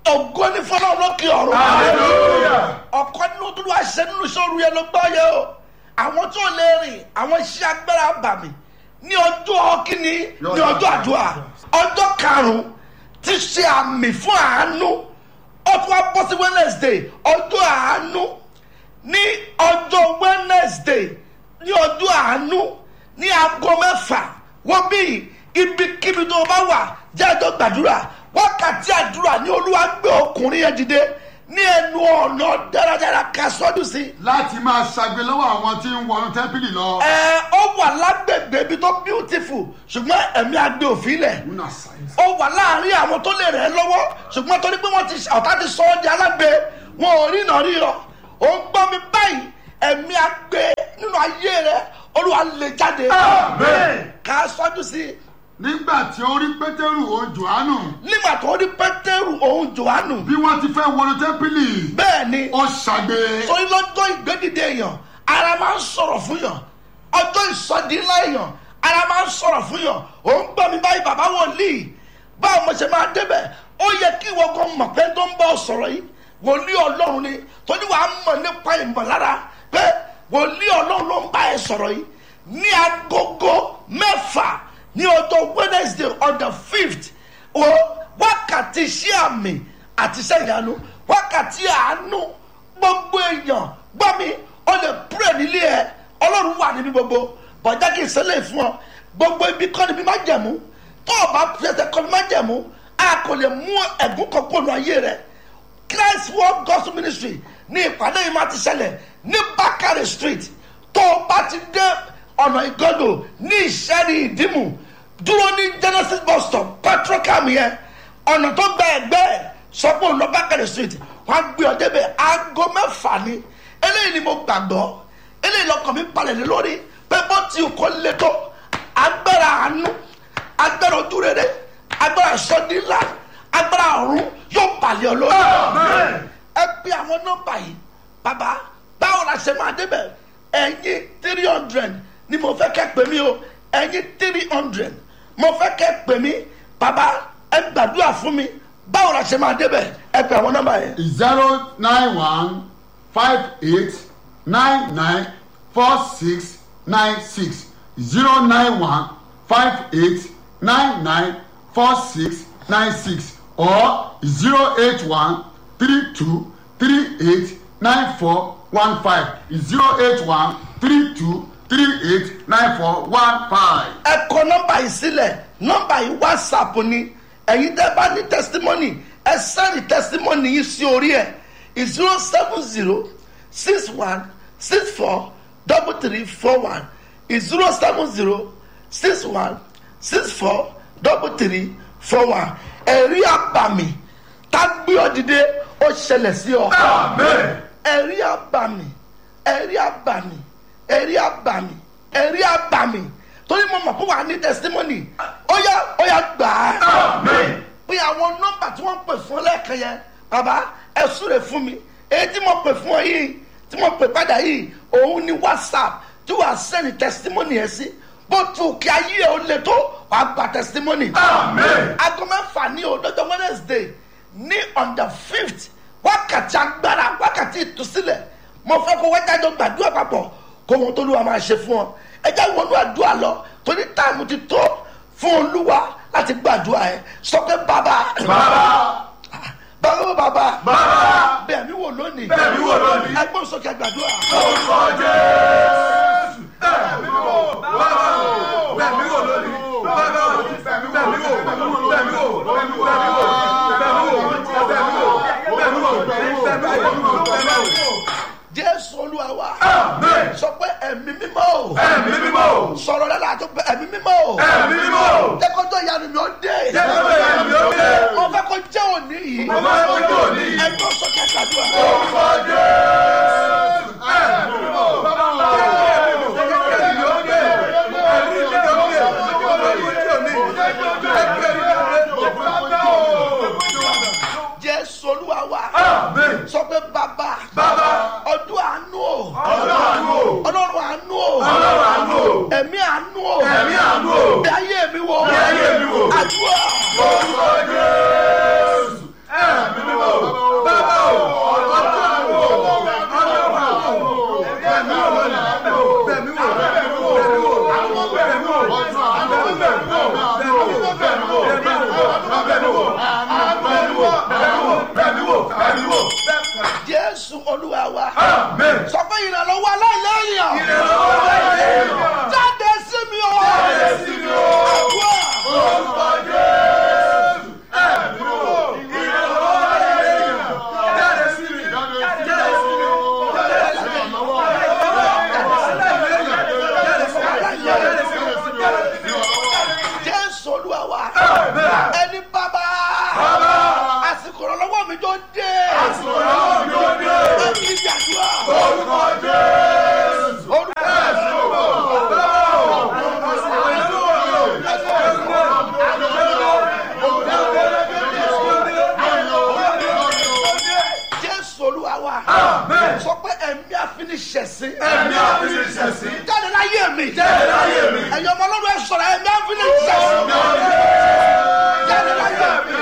ògo ní fọlọ́run lókè ọ̀run Hallelujah. ọ̀kọ́ nínú tó wá ṣe nínú sóru yẹn ló gbọ́ yẹ o àwọn tó lè rìn àwọn iṣẹ́ agbára bàmí ní ọjọ́ kínní ní ọjọ́ àdúrà ọjọ́ karùn-ún ti ṣe àmì fún àánú ó tún wá bọ́ sí wednesday ọjọ́ àánú ní ọjọ́ wednesday ní ọjọ́ àánú ní aago mẹ́fà wọ́n bí ibikíbi tó o bá wà jẹ́ àjọ gbàdúrà wákàtí àdúrà ní olúwa gbé ọkùnrin yẹn dìde ní ẹnu ọ̀nà dáradára ká sọ́dún sí i láti máa ṣàgbé lọ́wọ́ àwọn tí ń wọnú tẹ́ḿpìlì lọ. ẹ ó wà lágbègbè ibi tó beautiful ṣùgbọ́n ẹ̀mí agbè òfin lẹ̀ Una science. ó wà láàrin àwọn tó lè rẹ̀ ẹ́ lọ́wọ́ ṣùgbọ́n torí pé wọ́n ti ọ̀tá ti sọ ọ́ di alágbe wọn ò rí ìnà rí ọ ó ń gbọ́ mi báyìí ẹ̀mí agbè nínú ayé rẹ olúwa lè jáde Amen. ká sọ́jú sí i nígbà tí ó rí pétérù òun jòhánù nígbà tó rí pétérù òun jòhánù bí wọ́n ti fẹ́ wọnú tẹ́ḿpìlì bẹ́ẹ̀ ni ó ṣàgbé. torí lọ́jọ́ ìgbédìde èèyàn ara máa ń sọ̀rọ̀ fún yàn ọjọ́ ìsọdí ńlá èèyàn ara máa ń sọ̀rọ̀ fún yàn ò ń gbọ́ mi báyìí bàbá wòlíì báwo mo ṣe máa débẹ̀ ó yẹ kí ìwọ kan mọ̀ pé tó ń bọ̀ sọ̀rọ̀ yìí wòlíì ọlọ́run ni torí wàá mọ̀ nípa ìmọ̀lára pé wòlíì ọlọ́run ló ń bá ẹ sọ̀rọ̀ yìí ní agogo mẹ́fà ní ọjọ́ wednesday on the fifth o wákàtí iṣẹ́ àmì àti iṣẹ́ ìyanu wákàtí àánú gbogbo èèyàn gbọ́ mi ó lè púrẹ̀ nílé ẹ ọlọ́run wà níbi gbogbo bọ̀dá kì í ṣẹlẹ̀ fún ọ gbogbo ibi kọ́ níbi má jẹ̀mú tó o bá fẹsẹ̀ kọ́ níbi má jẹ̀mú a kò lè mú ẹ̀gún kan kó nu ayé rẹ christ world gospel ministry ní ìpàdé yìí máa ti ṣẹlẹ̀ ní bakare street tó o bá ti dé ọ̀nà ìgọ́dọ̀ ní ìṣẹ́rí ìdímù dúró ní genesis bus stop petrocam yẹn ọ̀nà tó gba ẹ̀gbẹ́ ẹ̀ sọ pé òun lọ bákẹ́rẹ́ street wọ́n á gbé ọ débẹ̀ aago mẹ́fà ni eléyìí ni mo gbàgbọ́ eléyìí lọkàn mi balẹ̀ lé lórí pé bó ti kọ́ lé tó agbára àánú agbára ojú rere agbára sọdínlá agbára ọ̀run yóò balẹ̀ ọ lórí Amen. ẹ bí àwọn nọ́mbà yìí bàbá báwo la ṣe máa débẹ̀ ẹ̀yin three hundred ni mo fẹ́ kẹ́ pè mí o ẹ̀yin three hundred mo fẹ́ kẹ́ pè mí bàbá ẹ gbàdúrà fún mi báwo la ṣe máa débẹ̀ ẹ pè àwọn nọ́mbà yẹn. zero nine one five eight nine nine four six nine six zero nine one five eight nine nine four six nine six or zero eight one three two three eight nine four one five zero eight one three two three eight nine four one five. ẹ kọ nọ́mbà yìí sílẹ̀ nọ́mbà yìí whatsapp ni ẹ̀yin tẹ́ bá ní testimony ẹ sẹ́ni testimony yìí sí orí ẹ̀ zero seven zero six one six four double three four one zero seven zero six one six four double three four one ẹ̀rí àbàmì tá gbé ọ dìde ó ṣẹlẹ̀ sí ọ amen. ẹ̀rí àbàmì ẹ̀rí àbàmì ẹ̀rí àbàmì ẹ̀rí àbàmì torí mo mọ̀ pé wà á ní testimony ó yá ó yá gbà á amen. pé àwọn nọ́mbà tí wọ́n pè fún ọ lẹ́ẹ̀kan yẹn bàbá ẹ súre fún mi èyí tí mo pè fún ọ yìí tí mo pè padà yìí òun ni whatsapp tí wàá sẹ́ni testimony yẹn sí bó tu kí ayé ẹ ó le tó wàá gba testimony amen. aago mẹ́fà ní ọdọ́jọ́ wednesday ní on the fifth wákàtí agbára wákàtí ìtúsílẹ̀ mo fẹ́ kó wájájọ gbàdúrà papọ̀ kó wọn tó lù wá máa ṣe fún ọ ẹ jẹ́ wọnú àdúrà lọ torí táàmù ti tó fún olúwa láti gbàdúrà ẹ sọ pé bàbá bàbá bàbá bàbá bàbá bẹ́ẹ̀ mi wò lónìí Bẹ̀ mí wò lónìí. ẹgbọ́n sókè gbàdúrà orúkọ jésù. bẹ́ẹ̀ni wò bàbá o bẹ́ẹ̀ni wò lónìí bàbá o bẹ́ẹ̀ni wò bẹ́ẹ̀ni wò bẹ́ẹ̀ni wò bẹ́ẹ̀ni wò bẹ́ẹ̀ni wò bẹ́ẹ̀ni wò bẹ́ẹ̀ni wò bẹ́ẹ̀ni wò bẹ́ẹ̀ni wò. jésù olúwa wa amen. sọ pé ẹ̀mí mímọ́ o ẹ̀mí mímọ́ o sọ̀rọ̀ lẹ́la tó pé ẹ̀mí mímọ́ o ẹ̀mí mímọ́ o jẹ́kọ́jọ́ ìyanu mi ó dé jẹ́ kó bẹ́ẹ̀ ẹ̀mí ó dé. mo fẹ́ kó jẹ́ òní yìí mo fẹ́ kó jẹ́ òní yìí. ẹgbọ́n sókè gbàdúrà orúkọ jésù. ẹ̀mí mímọ́ o bàbá o jẹ́ kó ẹ̀mí ó dé. ẹ̀mí mímọ́ o jẹ́ kó ẹ̀mí ó dé. bàbá o. jésù olúwa wa amen. sọ pé bàbá bàbá ọdún àánú o ọlọ́run àánú o. ọlọ́run àánú o ọlọ́run àánú o. ẹ̀mí àánú o ẹ̀mí àánú o. bí ayé mi wò Bí ayé mi wò. àdúrà orúkọ jésù. ẹ̀mí mímọ́ olúwa wa Amen. sọ pé ìrànlọ́wọ́ aláìlẹ́yìn Ìrànlọ́wọ́ aláìlẹ́yìn. jáde sí mi o Jáde sí mi o. àdúrà Orúkọ Jésù. Ẹ̀mí o. Ìrànlọ́wọ́ aláìlẹ́yìn. Jáde sí mi. Jáde sí mi. Jáde sí mi. jésù olúwa wa Amen. ẹni bàbá àsìkò ìrànlọ́wọ́ mi tó dé Àsìkò ìrànlọ́wọ́ mi tó dé. ẹni ibi àdúrà Orúkọ Jésù. orúkọ jésù olúwa wa Amen. sọ pé ẹ̀mí àfiniṣẹ̀sí Ẹ̀mí àfiniṣẹ̀sí. jáde láyé mi Jáde láyé mi. ẹ̀yin ọmọ ọlọ́run ẹ̀ sọ̀rọ̀ ẹ̀mí àfiniṣẹ̀sí jáde láyé mi.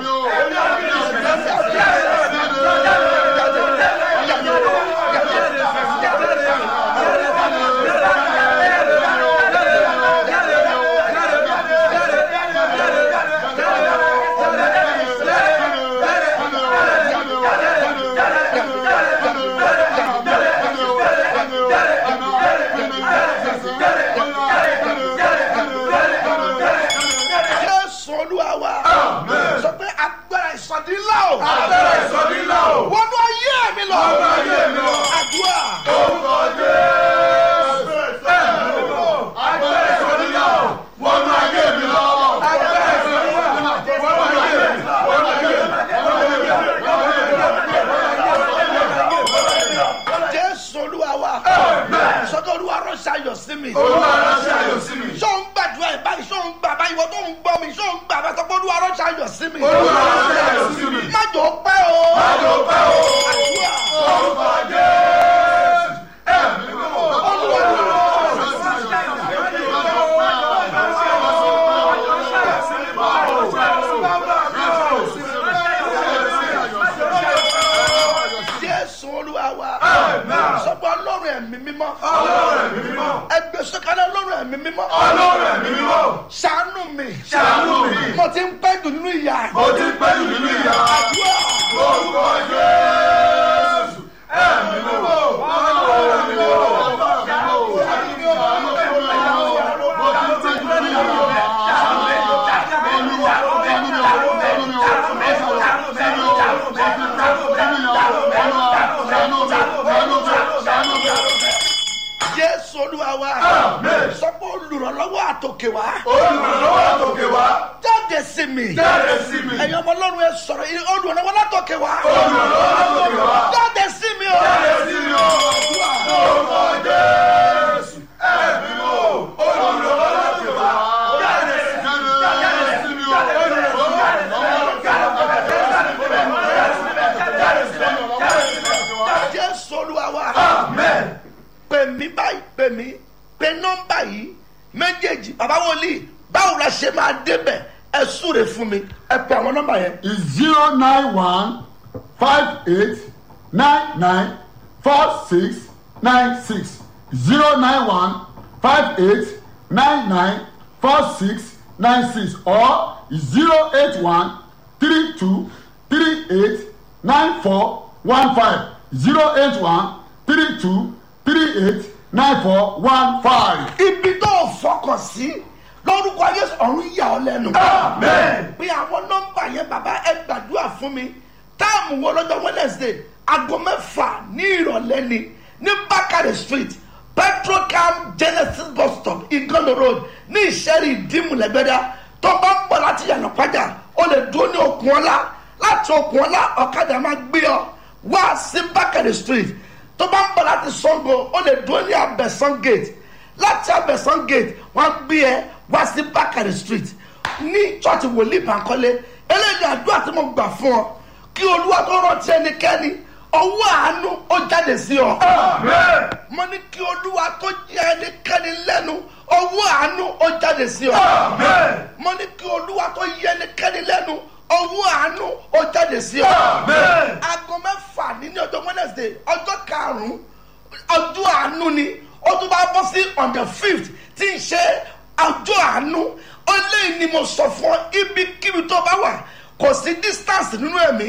jésù olúwa wa sọ pé agbára ìsọdí ńlá o Agbára ìsọdílà o. wọnú ayé mi lọ Wọnú ayé mi lọ. àdúrà Orúkọ Jésù. Ẹ̀mí o. Agbára ìsọdílà o. Wọnú ayé mi lọ. Agbára ìsọdílà o. Wọnú ayé mi. Wọnú ayé mi. jésù olúwa wa sọ pé olúwa ránṣẹ́ ayọ̀ sí mi Olúwa ránṣẹ́ ayọ̀ sí mi. sọ ń gbàdúrà ẹ̀ báyìí sọ ń gbà báyìí wọ́n tó ń gbọ́ mi sọ ń gbà bá sọ pé olúwa ránṣẹ́ ayọ̀ sí mi Olúwa ránṣẹ́ ayọ̀ sí mi. má jò ó pẹ́ o Májò pẹ́ o. àdúrà Orúkọ Jésù. Ẹ̀mí o. olúwa jésù olúwa wa sọ pé ọlọ́run ẹ̀mí mímọ́ Ọlọ́run ẹ̀mí mímọ́. ẹgbẹ́ sọ́kàlẹ̀ ọlọ́run ẹ̀mí mímọ́ Ọlọ́run ẹ̀mí mímọ́. ṣàánú mi Ṣàánú mi. mo ti ń pẹ́ jù nínú ìyá Mo ti pẹ́ jù nínú ìyá. àdúrà Orúkọ Jésù. Ẹ̀mí mímọ́. Ọlọ́run ẹ̀mí mímọ́. jésù olúwa wa Amen. sọ pé olùrànlọ́wọ́ àtòkè wá Olùrànlọ́wọ́ àtòkè wá. jáde sí mi Jáde sí mi. ẹ̀yin ọmọ ọlọ́run ẹ sọ̀rọ̀ olùrànlọ́wọ́ látòkè wá Olùrànlọ́wọ́ àtòkè wá. jáde sí mi o Jáde sí mi o. Orúkọ Jésù. Ẹ̀mí mímọ́. Olùrànlọ́wọ́ àtòkè wá. Jáde sí mi. jésù olúwa wa Amen. pè mí báyìí pè mí pè nọ́mbà yìí méjèèjì bàbá wòlíì báwo la ṣe máa débẹ̀ ẹ súre fún mi ẹ pè àwọn nọ́mbà yẹn is zero nine one five eight nine nine four six nine six zero nine one five eight nine nine four six nine six or zero eight one three two three eight nine four one five zero eight one three two three eight nine four one five. ibi tó o fọkàn sí lórúkọ yéésù ọ̀run yà ọ́ lẹ́nu. Amen. pé àwọn nọ́mbà yẹn bàbá ẹ gbàdúrà fún mi táàmù wo lọ́jọ́ wednesday aago mẹ́fà ní ìrọ̀lẹ́ ni ní bákàrẹ̀ street petrocam genesis bus stop igondo road ní ìṣẹ́rí ìdímùlẹ́gbẹ́dá tó bá ń bọ̀ láti yànnà pàjá o lè dúró ní okùn ọlá láti okùn ọlá ọ̀kadà máa gbé ọ wá sí bákàrẹ̀ street tó bá ń bọ̀ láti sango o lè dúró ní abẹ́sán gate láti abẹ́sán gate wọ́n gbé ẹ wá sí bákàrẹ̀ street ní church wòlíì bankole eléyìí àdúrà tí mo gbà fún ọ kí olúwa tó rántí ẹnikẹ́ni ọwọ́ àánú ó jáde sí ọ. Amen. mo ní kí olúwa tó jẹ ẹnikẹ́ni lẹ́nu ọwọ́ àánú ó jáde sí ọ. Amen. mo ní kí olúwa tó yẹ ẹnikẹ́ni lẹ́nu ọwọ́ àánú ó jáde sí ọ. Amen. aago mẹ́fà ní ní ọjọ́ wednesday ọjọ́ karùn-ún ọjọ́ àánú ni ó tún bá bọ́ sí on the fifth tí ń ṣe ọjọ́ àánú ó léyìn ni mo sọ fún ọ ibikíbi tó bá wà kò sí distance nínú ẹ̀mí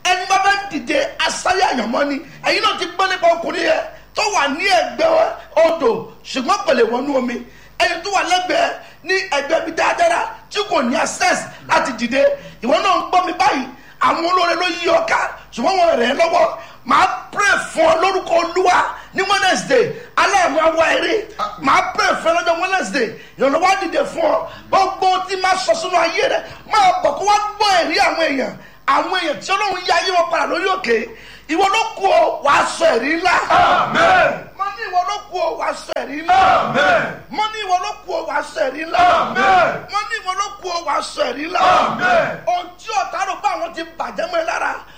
ẹni bá fẹ́ dìde asáyà àyànmọ́ ni ẹ̀yin náà ti gbọ́ nípa ọkùnrin yẹn tó wà ní ẹgbẹ́ odò ṣùgbọ́n kò lè wọnú omi ẹni tó wà lẹ́gbẹ̀ẹ́ ní ẹgbẹ́ mi dáadáa tí kò ní access láti dìde ìwọ náà ń gbọ́ mi báyìí àwọn olóore ló yí ọ ká ṣùgbọ́n wọn rẹ̀ ẹ́ lọ́wọ́ màá pray fún ọ lórúkọ olúwa ní wednesday aláàmú awa eré màá pray fún ẹ lọ́jọ́ wednesday ìrànlọ́wọ́ á dìde fún ọ gbogbo tí máa sọ sínú ayé rẹ máa bọ̀ kó wá gbọ́ ẹ̀rí àwọn èèyàn àwọn èèyàn tí ọlọ́run yá ayé wọn padà lórí òkè ìwọ ló kú ọ wàá sọ ẹ̀rí ńlá Amen. mo ní ìwọ ló kú ọ wàá sọ ẹ̀rí ńlá Amen. mo ní ìwọ ló kú ọ wàá sọ ẹ̀rí ńlá Amen. mo ní ìwọ ló kú ọ wàá sọ ẹ̀rí ńlá Amen. ohun tí ọ̀tá rò pé àwọn ti bàjẹ́ mọ́ ẹ lára